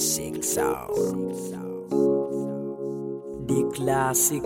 Classic sound. The classic.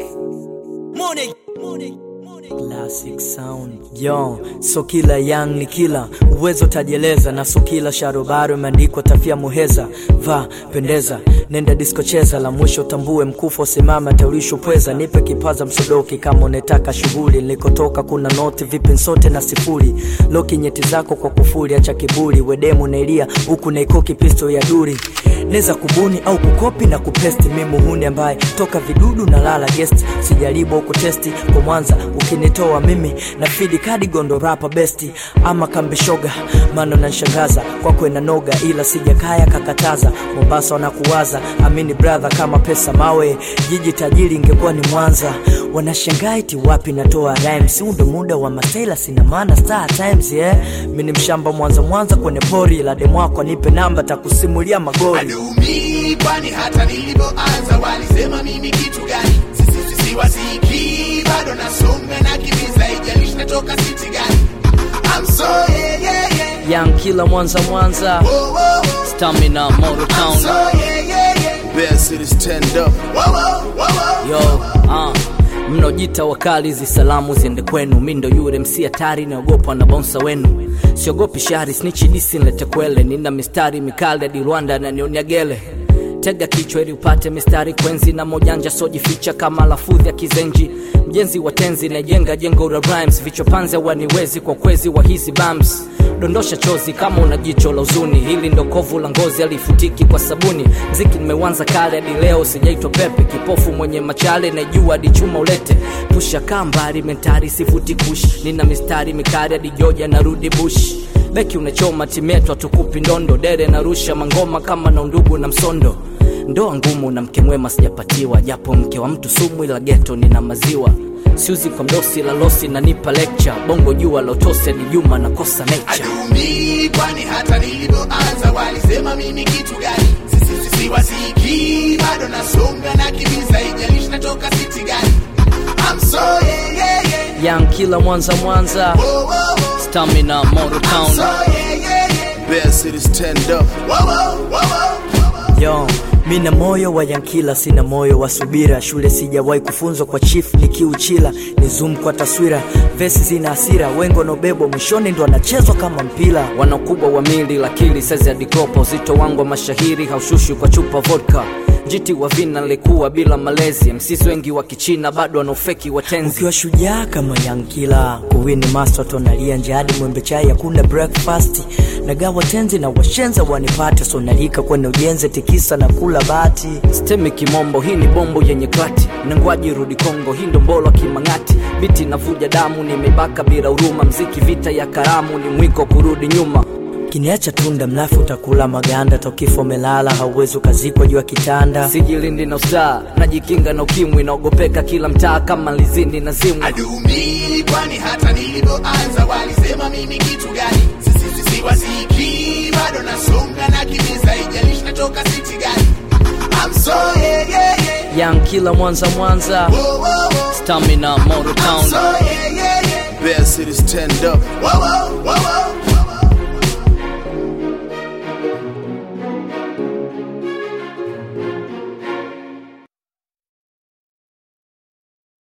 Money. Money. Classic sound yo, so kila young ni kila uwezo tajieleza, na so kila sharobaro imeandikwa tafia muheza. Va pendeza, nenda disco cheza, la mwisho tambue mkufa simama taulisho pweza. Nipe kipaza msodoki kama unetaka shughuli, nilikotoka kuna noti vipi nsote na sifuri, loki nyeti zako kwa kufuri, acha kiburi, wedemu nailia huku naikoki pisto ya duri neza kubuni au kukopi na kupesti mimuhuni ambaye toka vidudu na lala guest sijaribu au kutesti kwa mwanza ukinitoa mimi na fidi kadi gondo rapa besti ama kambishoga mano nanshangaza kwako na noga ila sijakaya kakataza mombasa wanakuwaza amini brother kama pesa mawe jiji tajiri ingekuwa ni mwanza wanashangaiti wapi natoa rhymes huu ndo muda wa masela sina maana star times yeah mi ni mshamba mwanza mwanza kwenye pori la demwako nipe namba takusimulia magori Adumi, kwani hata nilipoanza walisema mimi kitu gani? Sisi sisi wasiki bado nasonga na kimbiza, ijalishi natoka city gani? I'm so yeah yeah yeah. young kila mwanza mwanza Whoa, whoa, whoa. stamina moto I'm town so yeah yeah yeah. Bear City stand up. Whoa, whoa, whoa, whoa. yo uh. mnaojita wakali hizi salamu ziende kwenu mi ndo yure msi hatari naogopwa na bonsa wenu siogopi shari snichi disi nlete kwele nina mistari mikali hadi rwanda nanionia gele tega kichwa ili upate mistari kwenzi na mojanja sojificha kama lafudhi ya kizenji mjenzi wa tenzi najenga jengo la rhymes vichwa panze waniwezi kwa kwezi wa hizi bams dondosha chozi kama una jicho la uzuni hili ndo kovu la ngozi alifutiki kwa sabuni mziki nimeuanza kale hadi leo sijaitwa pepe kipofu mwenye machale najua hadi chuma ulete pusha kambari mentari sifuti kush nina mistari mikari hadi joja narudi bush beki unachoma timetwa tukupi ndondo dere narusha mangoma kama na undugu na msondo ndoa ngumu na mke mwema sijapatiwa japo mke wa mtu sumu ila geto nina maziwa siuzi kwa mdosi la losi nanipa lecture bongo jua lotose ni juma nakosa nature Adumi, kwani hata nilipoanza walisema mimi kitu gani? Sisi sisi wasiki bado nasonga na kimbiza, ijalishi natoka city gani? I'm so yeah yeah yeah. young kila mwanza mwanza Whoa, whoa, whoa. stamina moto I'm town so yeah yeah yeah. Bear City stand up. Whoa, whoa, whoa, whoa. yo mi na moyo wa yankila sina moyo wa subira shule sijawahi kufunzwa kwa chief nikiuchila ni zoom kwa taswira vesi zina hasira wengo nobebo mwishoni ndo anachezwa kama mpira wana ukubwa wa mili lakili sezi adikropa uzito wangu wa mashahiri haushushi kwa chupa vodka njiti wa vina nilikuwa bila malezi msisi wengi wa kichina bado wanaofeki watenzi ukiwa shujaa kama yankila kuwini master tonalia njadi mwembe chai hakuna breakfast nagawa tenzi na washenza wanipate sonalika kwenye ujenzi tikisa na kula bati stemi kimombo hii ni bombo yenye klati nangwaji rudi kongo hii ndo mbolo kimang'ati biti navuja damu nimebaka bila huruma mziki vita ya karamu ni mwiko kurudi nyuma kiniacha tunda mlafi utakula maganda tokifo melala hauwezi ukazikwa juu ya kitanda sijilindi na ustaa najikinga na ukimwi naogopeka kila mtaa kama lizindi na zimwi Adumi, kwani hata nilipoanza walisema mimi kitu gani? Sisi sisi wasiki bado nasonga na kimbiza, ijalishi natoka city gani? I'm so yeah yeah yeah. young kila mwanza mwanza Whoa, whoa, whoa. stamina moto I'm town so yeah yeah yeah. Bear City stand up. Whoa, whoa, whoa, whoa.